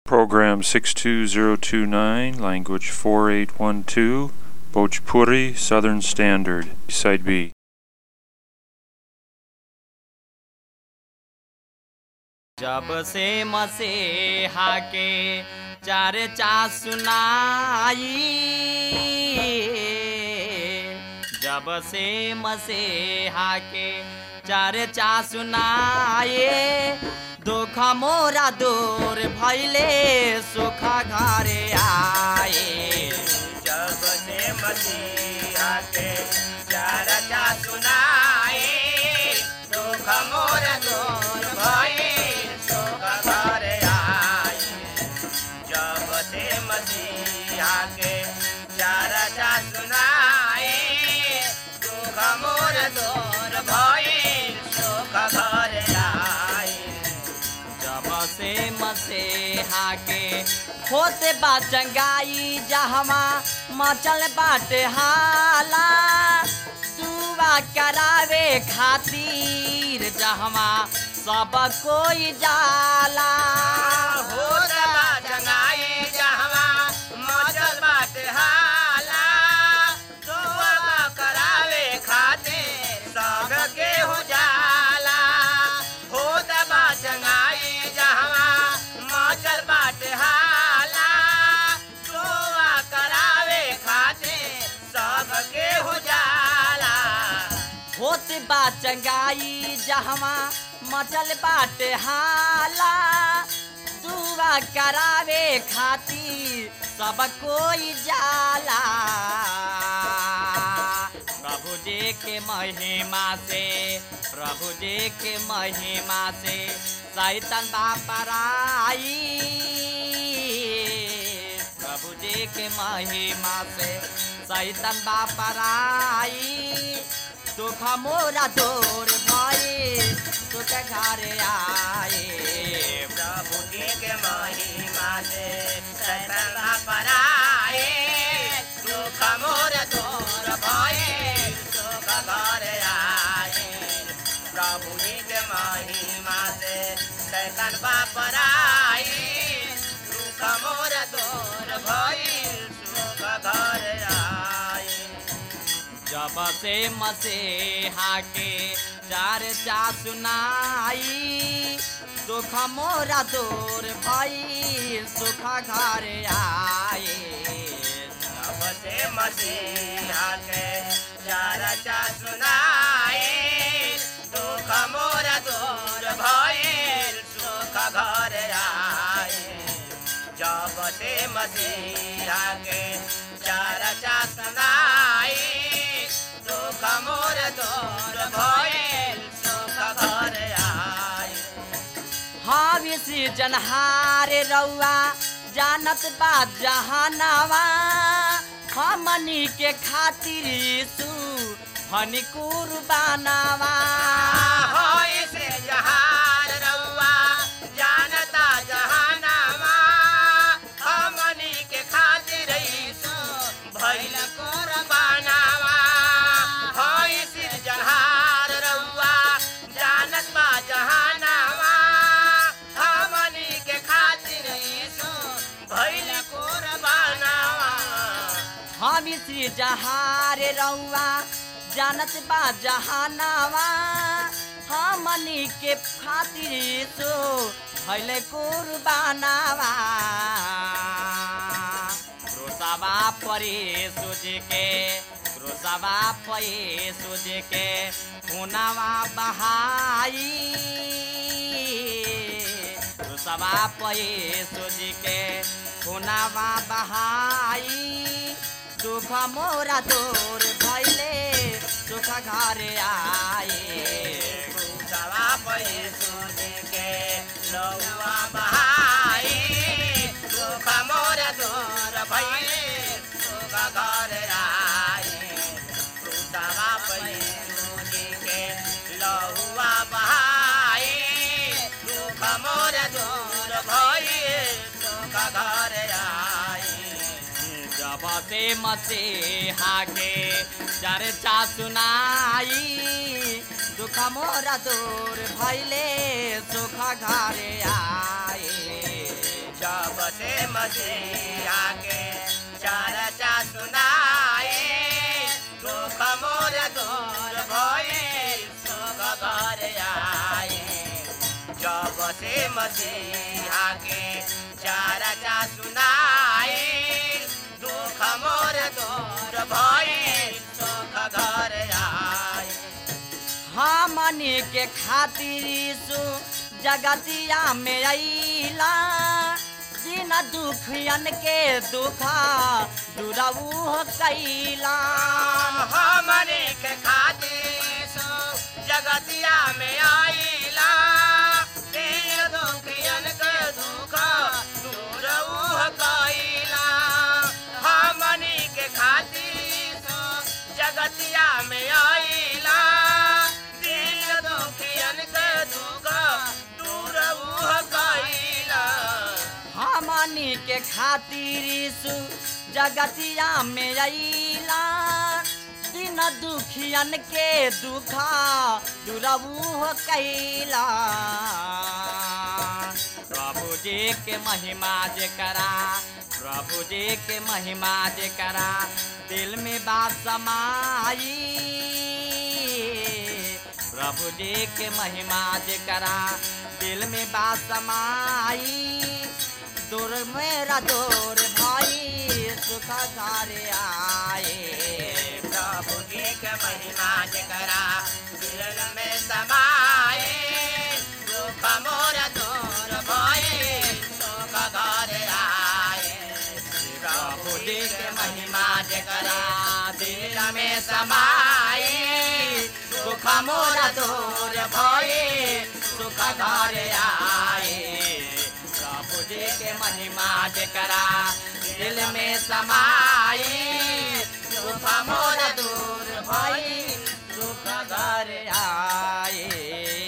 Program 62029, language 4812, Bhojpuri Southern Standard, Side B. जब से मसीहा के चर्चा सुनाई जब से मसीहा के चर्चा सुनाए दुख मोरा दूर भैले सुख घरे आए जब से मसीहा के चर्चा सुनाए दुख मोर दूर भई सुख घर आए जब से मसीहा के चर्चा सुनाए दुख मोर दूर भई सुख घर आए जब से मसीहा के होते बा चंगाई जहमा मचल बाटे हाला दुआ करावे खातिर जहमा सब कोई जाला हो रबा जंगाई जहवा मचल बाटे हाला दुआ करावे खाते सब के हो जाला हो दबा जंगाई जहवा मचल बाटे हाला दुआ करावे खाते सब के हो जाला होते बा चंगाई जहमा मचल बाटे हाला दुआ करावे खातिर सब कोई जाला प्रभु जी के महिमा से प्रभु जी के महिमा से सैतन बापराई प्रभु जी के महिमा से सैतन बापराई दुख मोरा दूर भई सुख घर आए प्रभु जी के महिमा से सैतन पराए सुख मोर दूर भये सुख घर आए प्रभु जी के महिमा से सैतन पराए सुख मोर दूर भये सुख घर आए जब से मसीहा के चर्चा सुनाई दुख मोरा दूर भई सुख घर आए जब से मसीहा के चर्चा सुनाए दुख मोर दूर भइल सुख घर आए जब से मसीहा के चर्चा सुनाए दुख मोर दूर भइल सुख घर आए हावी से जनहार रउआ जानत बा जहानावा हमनी के खातिर यीशु फनी कुर्बानावा होय से जहार रउआ जानता जहानावा हमनी के खातिर यीशु भइल कुर्बानावा होय से जहार रउआ जानत बा जहानावा हमनी के खातिर यीशु भइल कुर्बानावा हामी श्री जहार रउआ जानत बा जहानावा हमनी के खातिर यीशु भइले कुर्बानावा क्रोसवा परे सूझ के क्रोसवा परे सूझ के खुनावा बहाई क्रोसवा परे सूझ के खुनावा बहाई दुख मोरा दूर भैले सुख घर आए सवा पैसो के लौआ बहाई सुख मोर दूर भइले सुख घर आए सवा पैसो के लौआ बहाई सुख मोर दूर भइले सुख घर आए जब से मसीहा के चर्चा सुनाई दुख मोरा दूर भैले सुख घर आए जब से मसीहा के चर्चा सुनाई दुख मोर दूर भई सुख घर आई जब से मसीहा के चर्चा सुनाई दुख मोर दूर भई सुख घर आई हमनी के खातिर यीशु जगतिया में अइला जिन दुखियन के दुखा दुरऊ कैला हमने के खातिर सो जगतिया में आईला दीन दुखियन के दुख दूर उह कइला हमने के खातिर सो जगतिया में आईला दीन दुखियन के दुख दूर उह कइला हमनी के खातिर यीशु जगतिया में अइला दिन दुखियन के दुखा दुरऊ कैला प्रभु जी के महिमा जे करा प्रभु जी के महिमा जे करा दिल में बात समाई प्रभु जी के महिमा जे करा दिल में बात समाई दूर मेरा दूर भाई सुख घर आए प्रभु जी के महिमा जकरा दिल में समाए दुख मोर दूर भई सुख घर आए प्रभु जी के महिमा जकरा दिल में समाए दुख मोर दूर भई सुख घर आए प्रभु जी के महिमा जकरा दिल में समाई दुख मोर दूर भई सुख घर आए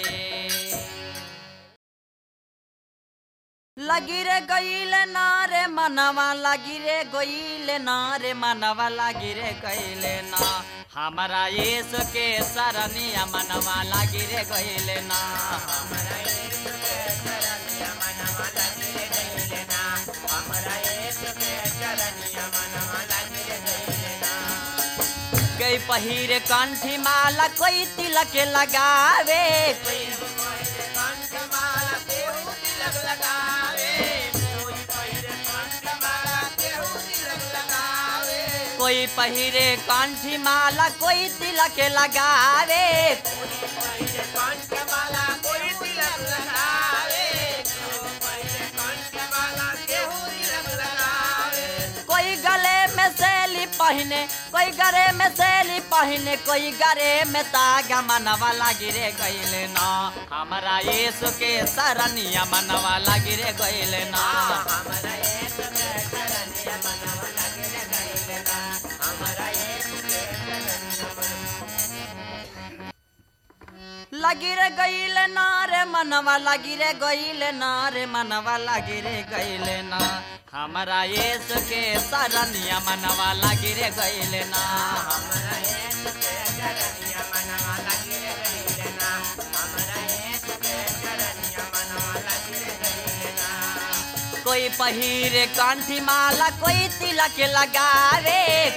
लगी रे गईल नारे मनवा लगी रे गईल नारे मनवा लगी रे गईल ना हमारा यीशु के सरनिया मनवा लगी रे गईल ना हमरा यीशु के चरनिया मनवा लगी रे गइले ना हमरा यीशु के चरनिया मनवा लगी रे गइले ना गई पहिरे कंठी माला कोई तिलक लगावे कोई कोई कंठ माला केहू तिलक लगावे कोई कोई कंठ माला केहू तिलक लगावे कोई पहिरे कंठी माला कोई तिलक लगावे कोई कोई कंठ माला कोई तिलक लगावे कोई कंठ माला केहू तिलक लगावे कोई गले में सैली पहने कोई गरे में सैली पहने कोई गरे में तागा मनवा लगी रे गईले ना हमारा यीशु के सरनिया मनवा लगी रे गईले ना हमरा यीशु के चरनिया मनवा लगी रे गइले ना हमरा यीशु के चरनिया मनवा लगी रे गईले ना रे मनवा लगी रे गईले ना रे मनवा लगी रे गईले ना हमारा यीशु के सरनिया मनवा लगी रे गईले ना हमरा यीशु के चरनिया मनवा लगी रे गइले ना हमरा यीशु के चरनिया मनवा लगी रे गइले ना कोई पहिरे कंठी माला कोई तिलक लगावे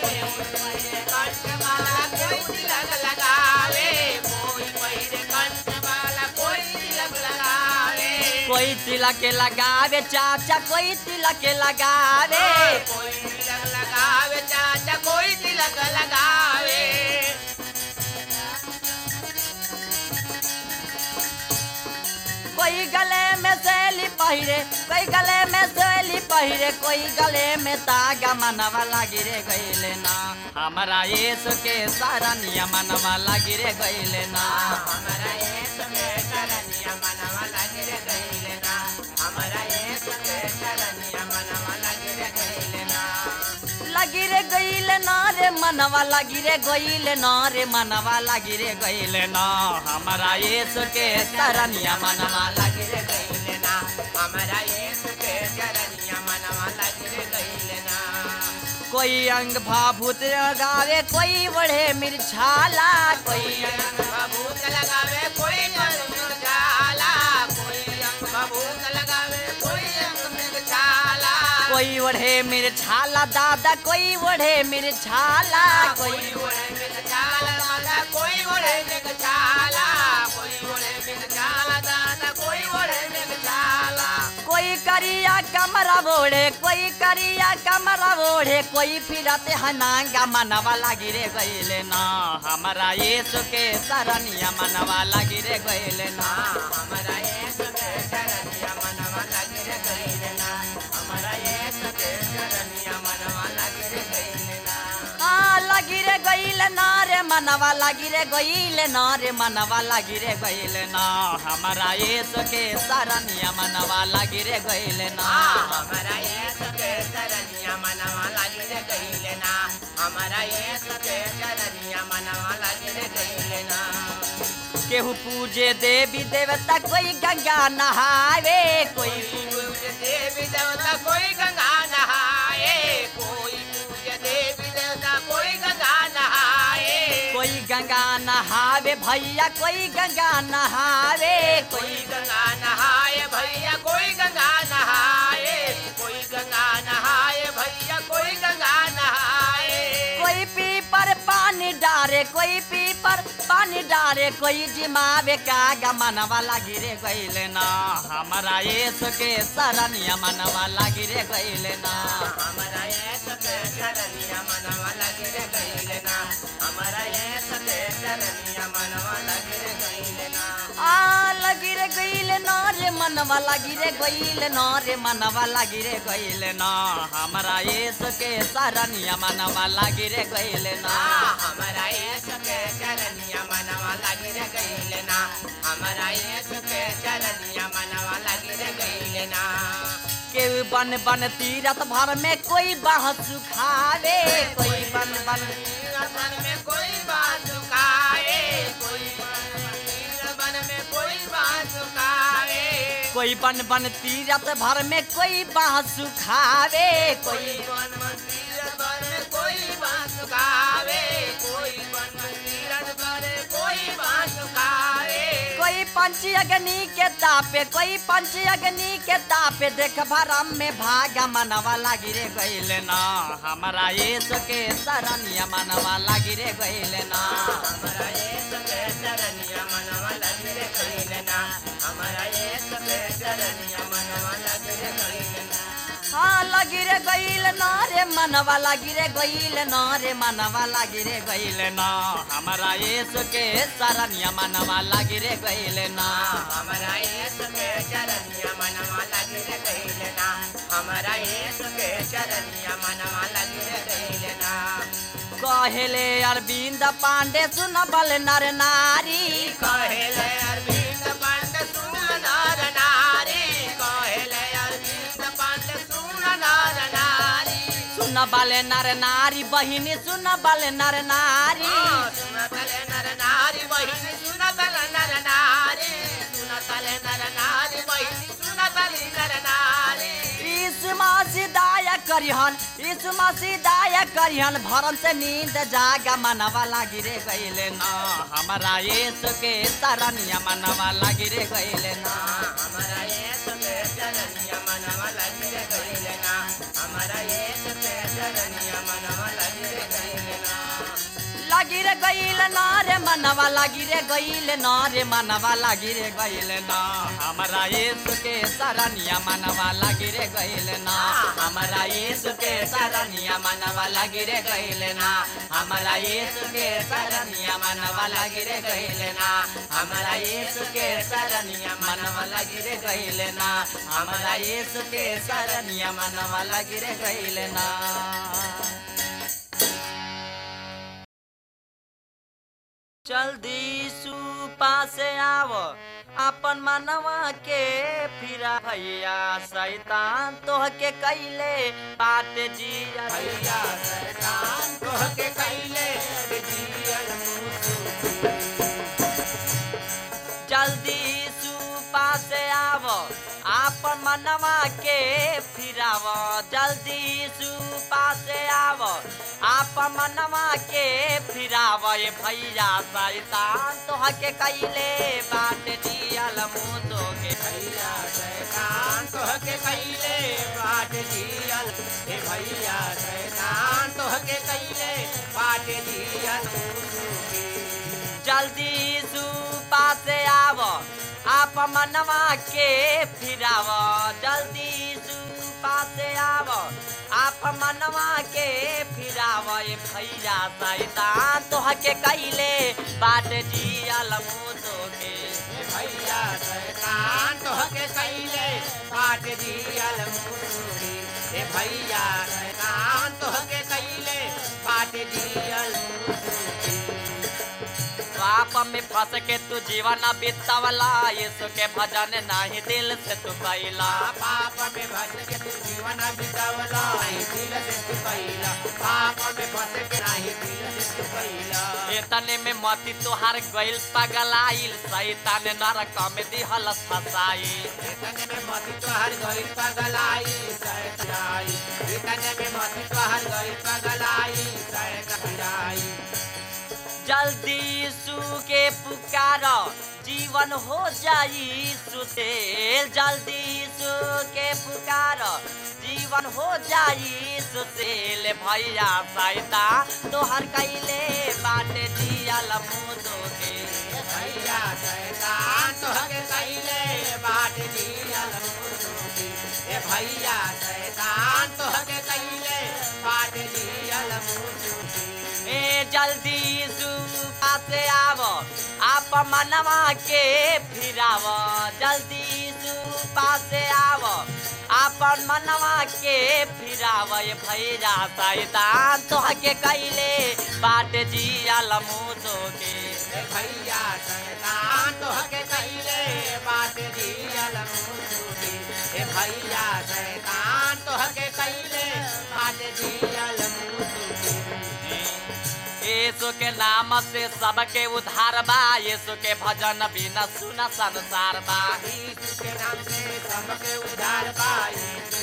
कंठमाला कोई तिलक लगावे कोई पहिरे कंठमाला कोई तिलक लगावे कोई तिलक लगावे चाचा कोई तिलक लगावे कोई तिलक लगावे चाचा कोई तिलक लगावे कोई गले में सैली पहिरे कोई गले में सैली पहिरे कोई गले में तागा मनवा लगी रे गईले ना हमारा यीशु के सरनिया मनवा लगी रे गईले ना हमरा यीशु के चरनिया मनवा लगी रे गइले ना हमरा यीशु के चरनिया मनवा लगी रे गइले ना लगी रे गईले ना रे मनवा लगी रे गईले ना रे मनवा लगी रे गईले ना हमारा यीशु के सरनिया मनवा लगी रे गइले ना हमरा यीशु के चरनिया मनवा लगी रे गइले ना कोई अंग भाभूत गावे कोई बड़े मिर्छाला कोई कोई अंग भभूत लगावे कोई अंग मृगशाला कोई अंग भभूत लगावे कोई अंग मृगशाला कोई ओढ़े मेरे छाला दादा कोई ओढ़े मेरे छाला कोई कोई ओढ़े मिल जाला दादा कोई ओढ़े मिल जाला कोई ओढ़े मिल जाला दादा कोई ओढ़े मिल जाला कोई करिया कमरा ओढ़े कोई करिया कमरा ओढ़े कोई फिरते हनांगा मनवा लागी रे गईले ना हमारा यीशु के सरनिया मनवा लागी रे गईले ना हमारा यीशु के चरनिया मनवा लगे रे गईले ना हमारा यीशु के चरनिया मनवा लगे रे गईले ना हाँ लगी रे गईले ना रे मनवा लागी रे गईले ना रे मनवा लागी रे गईले ना हमारा यीशु के सरनिया मनवा लागी रे गईले ना हमारा यीशु के चरनिया मनवा लगे रे गईले ना हमारा यीशु के चरनिया मनवा लगे रे गईले ना केहू पूजे देवी देवता कोई गंगा नहावे कोई कोई पूज्य देवी देवता कोई गंगा नहाए कोई पूज्य देवी देवता कोई गंगा नहाए कोई गंगा नहावे भैया कोई गंगा नहावे कोई कोई गंगा नहाए भैया कोई गंगा नहाए कोई गंगा नहाए भैया कोई गंगा नहाए कोई पीपर पानी डारे कोई पीपर पानी डारे कोई जिमावे का गमनवा लागी रे गईले ना हमारा यीशु के सरनिया मनवा लागी रे गईले ना हमारा ये सके चरनिया मनवा लगे रे गईले ना हमारा ये सके चरनिया मनवा लगे रे गईले ना आ लगी रे गईले ना रे मनवा लागी रे गईले ना रे मनवा लागी रे गईले ना हमारा यीशु के सरनिया मनवा लागी रे गईले ना हमारा ये सके चरनिया मनवा लगे रे गईले ना हमारा ये सके चरनिया मनवा लगे रे गईले ना केहू बन बन तीरथ भर में कोई बाह सुखावे कोई बन बन बन में कोई बात सुखाए कोई बन में कोई बात सुखाए कोई बन बन तीरथ भर में कोई बाह सुखावे कोई कोई बन मंदिर भर में कोई बात सुखावे कोई बन मंदिर भर में कोई बात सुखावे कोई पंच अग्नि के तापे कोई पंच अग्नि के तापे देख भरम में भागा मनवा लागी रे गईले ना हमारा यीशु के सरनिया मनवा लागी रे गईले ना हमारा ये सके चरनिया मनवा लगे रे कइले ना हमारा ये सके चरनिया मनवा लगे रे कइले ना हाँ लगी रे गईल ना रे मनवा लागी रे गईल ना रे मनवा लागी रे गईल ना हमारा यीशु के सरनिया मनवा लागी रे गईल ना हमारा ये सके चरनिया मनवा लगे रे कइले ना हमारा ये सके चरनिया मनवा लगे रे कइले ना कहेले अरविंद पांडे सुन बल नर नारी कहेले अरविंद पंड सुन नर नारी कहेले अरविंद पंड सुन नर नारी सुन बल नर नारी बहिनी सुन बल नर नारी सुन तले नर नारी बहिनी सुन तले नर नारी सुन तले नर नारी बहिनी सुन तले नर नारी यीशु मसीह दया करिहन यीशु मसीह दया करिहन भरम से नींद जागा मनवा लागी रे गईले ना हमारा यीशु के सरनिया मनवा लागी रे गईले ना हमारा ये सके चरनिया मनवा लगे रे कइले ना हमारा ये सके चरनिया मनवा लगे रे कइले ना लागी रे गईले ना रे मनवा लागी रे गईले ना रे मनवा लागी रे गईले ना हमारा यीशु के सरनिया मनवा लागी रे गईले ना हमारा यीशु के सरनिया मनवा लागी रे गईले ना हमारा यीशु के सरनिया मनवा लागी रे गईले ना हमारा यीशु के सरनिया मनवा लागी रे गईले ना हमारा यीशु के सरनिया मनवा लागी रे गईले ना जल्दी सुपा से आव अपन मनवा के फिरा भैया शैतान तोह के कैले बात जिया भैया शैतान तोह के कइले जियल जल्दी सुपा से आव आपन मनवा के फिराव जल्दी सुपा से आव आपन मनवा के फिराव ये भैया शैतान तोह के कैले बात जियल मुँह के भैया शैतान तोह के कइले बाट जियल भैया शैतान तोहके कैले बाटे जियल मुसुकी जल्दी सुपा से आव आप मनवा के फिराव जल्दी सुपा से आव आप मनवा के फिराव ए भैया शैतान तोहके कैले बाट जियल मुदो के ए भैया शैतान तोहके कैले बाटे जियल मुसुकी ए भैया शैतान तोहके कैले बाटे जियल मुसुकी पाप में फंस के तू जीवन बितावला यीशु के भजन नहीं दिल से तू कैला पाप में फंस के तू जीवन बितावला नहीं दिल से तू कैला पाप में फंस के नहीं दिल से तू कैला इतने में मती तुहार गइल पगलाइल शैतान नरक में दिहल फसाई इतने में मती तोहर गइल पगलाई सैताई इतने में मती तोहर गइल पगलाई सैताई जल्दी यीशु के पुकार जीवन हो जाई सुसेल जल्दी यीशु के पुकार जीवन हो जाई सुसेल भैया सैता तोहर कैले बाटे जियल मुदो के भैया शैतान तोहके कैले बाट दियल मुसुकी ए भैया शैतान तोहके कैले बाट दियल मुसुकी ए जल्दी यीशु पासे आव आप मनवा के फिराव जल्दी यीशु पासे आव आपन मनवा के फिराव ये भैया शैतान तोहके कैले बाट जियल मुदो के ए भैया शैतान तोहके कैले बाट दियल मुसुकी ए भैया शैतान तोहके कैले बाट दियल मुसुकी यीशु के नाम से सबके उद्धार बा यीशु के भजन बिना सुन संसार बा यीशु के नाम से सबके उद्धार पाई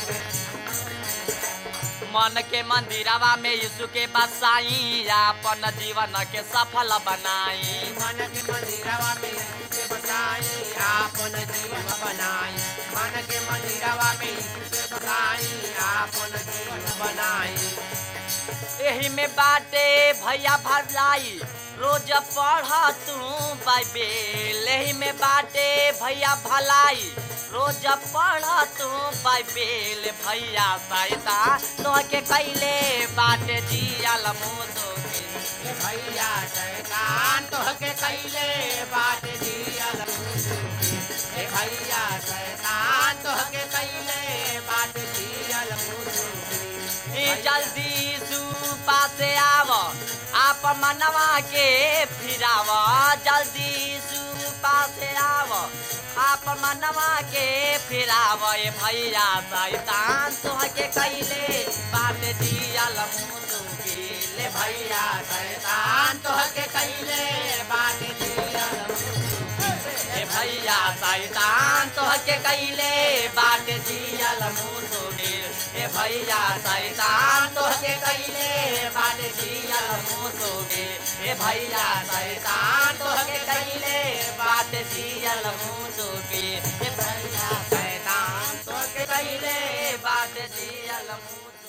मन के मंदिरवा में यीशु के बसाई अपन जीवन के सफल बनाई मन के मंदिरवा में यीशु के बसाई आपन जीवन बनाई मन के मंदिरवा में यीशु के बसाई आपन जीवन बनाई एही में बाटे भैया भलाई रोज पढ़ तू बाइबेल एही में बाटे भैया भलाई रोज पढ़ तू बाइबेल भैया सैता तोहके कैले बाटे जियल मुदो के ए भैया शैतान तोहके कैले बाट दियल मुसुकी ए भैया शैतान तोहके कैले बाट दियल मुसुकी ई जल्दी यीशु पासे आव आप मनवा के फिराव जल्दी यीशु पासे आव आप मनवा के फिराव ए भैया शैतान तोहके कैले बात दियल मुसुकी ले भैया शैतान तोहके कैले बाट दियल मुसुकी ए भैया शैतान तोहके कैले बाट दियल मुसुकी ए भैया शैतान तोहके कैले बाट दियल मुसुकी ए भैया शैतान तोहके कैले बाट दियल मुसुकी ए भैया शैतान तोहके कैले बाट दियल मुसुकी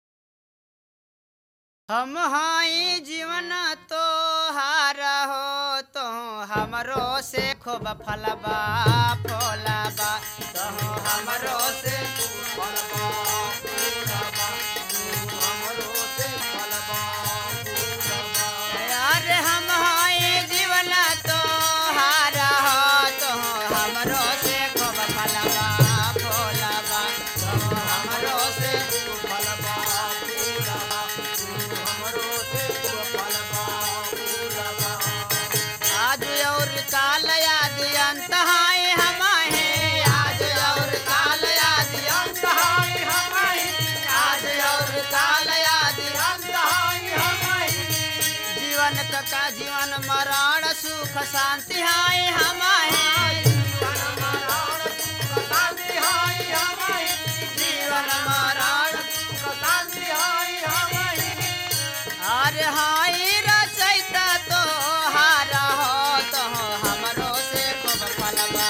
हम हाई जीवन तो हार हो तो हमरो से खूब फलबा फलबा तो हमरो से खूब फलबा फूलबा, तू हमरो से फलबा फूलबा। अरे हम हाई जीवन तो हार हो तो हमरो से खूब फलबा फलबा तो हमरो से खूब फलबा फूलबा हमरो से फलबा फूलबा आज और काल याद अंत हाय हम हैं आज और काल याद अंत हाय हम हैं आज और काल याद अंत हाय हम हैं जीवन का जीवन मरण सुख शांति हाय हम हैं जीवन मरण सुख शांति हाय हम हैं जीवन मरण सुख शांति हाय हम हैं अरे हाय रचैता तो हार हो तो हमरो से खूब फलबा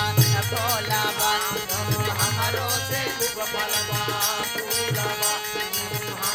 फलबा तो हमरो से खूब फलबा फूलबा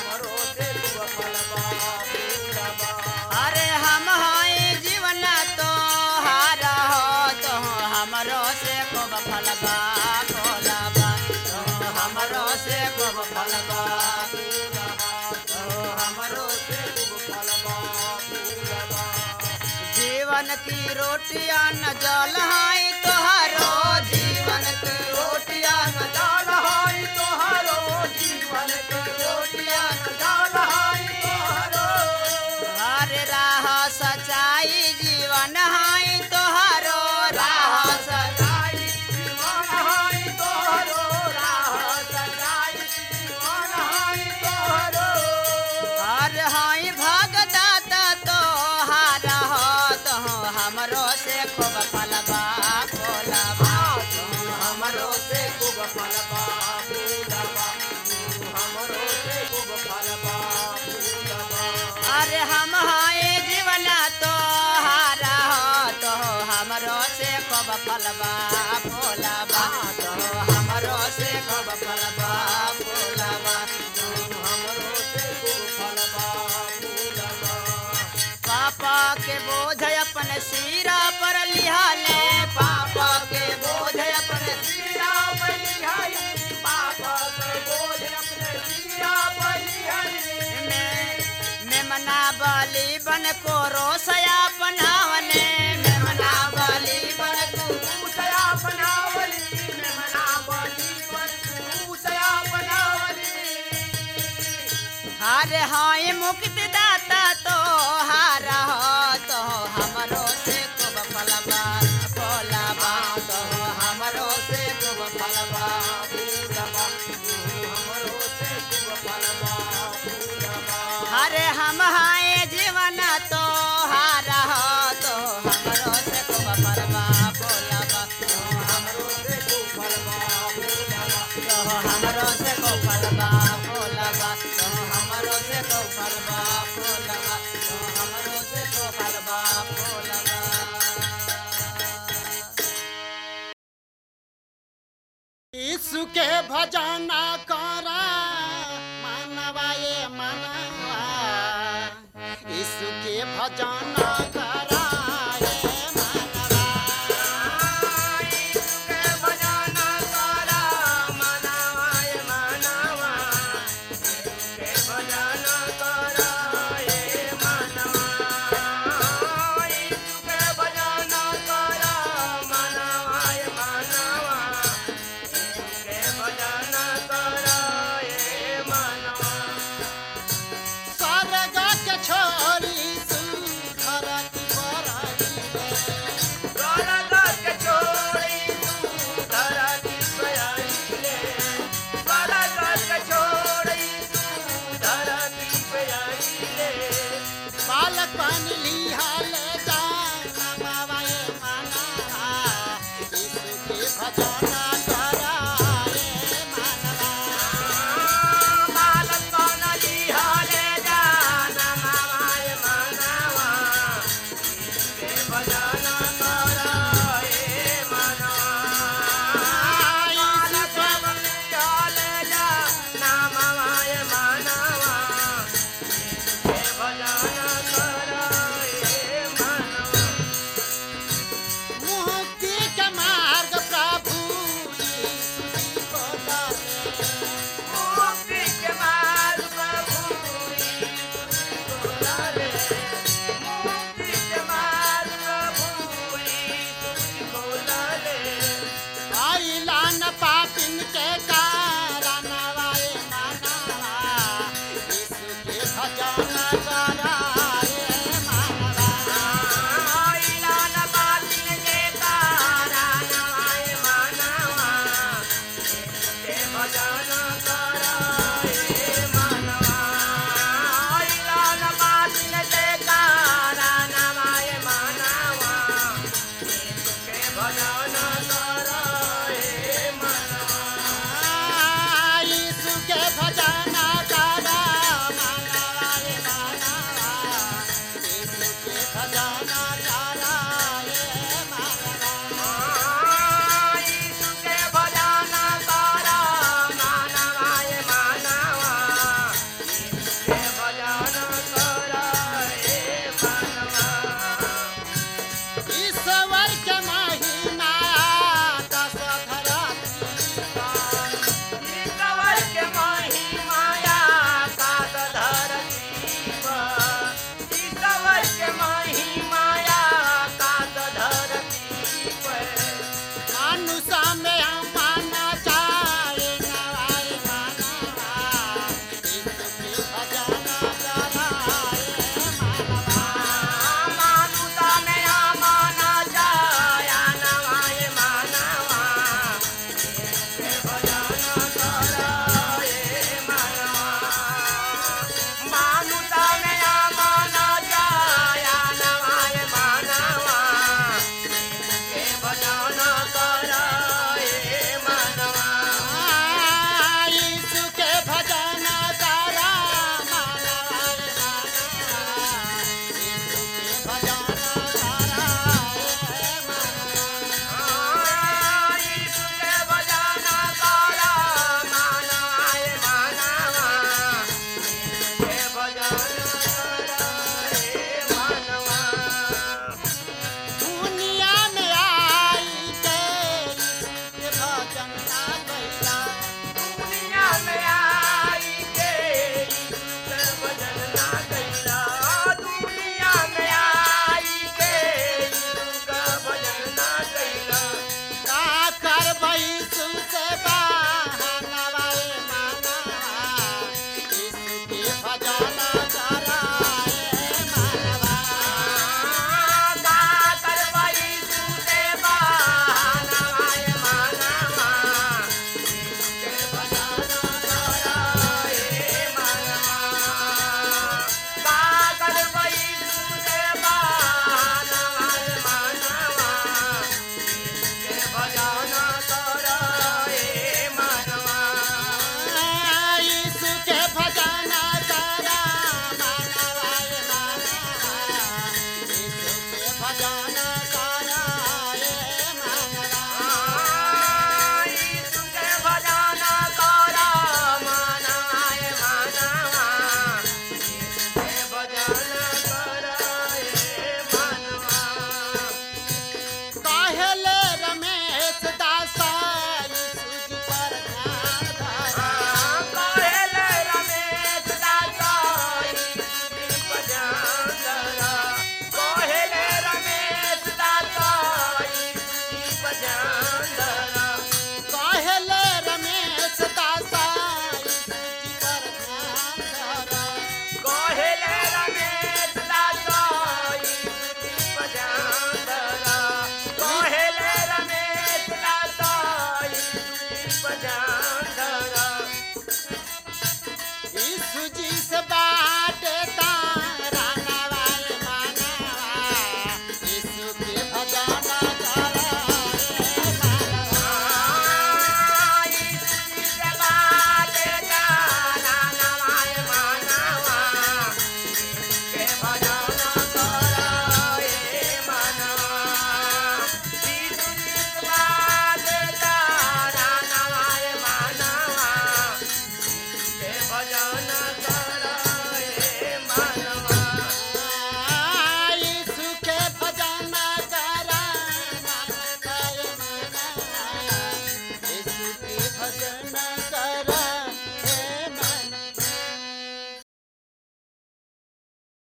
की रोटिया न जल हाई तोहरो जीवन के रोटिया न जाल हाई तोहरो जीवन के रोटिया न जाल हाई तोहरो हर राह सच्चाई जीवन हाई तोहरो राह सच्चाई सजाई जीवन हाई तोहरो राह सजाई जीवन हाई तोहरो हर हाई भगदाता तो हार हो तो हमरो से खूब फलबा फूलबा हमरो से खूब फलबा फूलबा हमरो से खूब फलबा फूलबा अरे हम हाय जीवन तो हार हो तो हमरो से खूब फलबा फूलबा तो हमरो से खूब फलबा फूलबा हमरो से खूब फलबा फूलबा पापा के बोझ अपने सिरा पर लिहाले पापा के बोझ अपने सिरा बलिहाई पापा के बोझ अपने सिरा बलिहाई में मेमना बलि बन को रोसया बनावने मेमना बलि बन को उसया बनावली में मना बली बन उसया बनावली हार हाय मुक्ति दाता तो हार हो तो हमरो से खूब फलबा फलबा तो हमरो से खूब फलबा फूलबा हमरो से खूब फलबा फूलबा अरे हम हाय जीवन तो हार हो तो हमरो से खूब फलबा फलबा तो हमरो से खूब फलबा फूलबा तो हमरो से खूब फलबा फलबा तो हमरो से खूब फलबा फलबा तो हमरो से खूब फलबा फलबा यीशु के भजन करा मानवा ये मानवा यीशु के भजन करा ये मानवा के भजना करा मनावाय मनावा के भजना करा ए मनवा के भजना करा मनावाय मनावा के भजना करा ए मनवा स्वर्ग के छोरी सुधर की बराई स्वर्ग के छोड़ी तू धरती पे आइले स्वर्ग के छोड़ी तू धरती पे आइले बालकन लिहाल जान बाबा ये मानवा यीशु के भजन करा ये मानवा बालक कौन लिहाले जान मामाय मनवा के भजन करा ए मनवा बालक कौन लिहाले जान मामाय मनवा के भजन करा ए मनवा मुक्ति के मार्ग प्रभु यीशु जी को डाले मुक्ति के मार्ग प्रभु यीशु को डाले मुक्ति के मार्ग प्रभु यीशु को डाले आइला न पापिन के कारण वाए मानवा यीशु के भजन कराए मानवा आइला न बातिन के तारा नवाय मानवा के भजन कराए मानवा आइला न बातिन के तारा नवाय मानवा के भजन कराए मनवा यीशु के भजन करा मानवा रे मानवा यीशु के भजन कराए मानवा यीशु के भजन करा मानवाय बांधा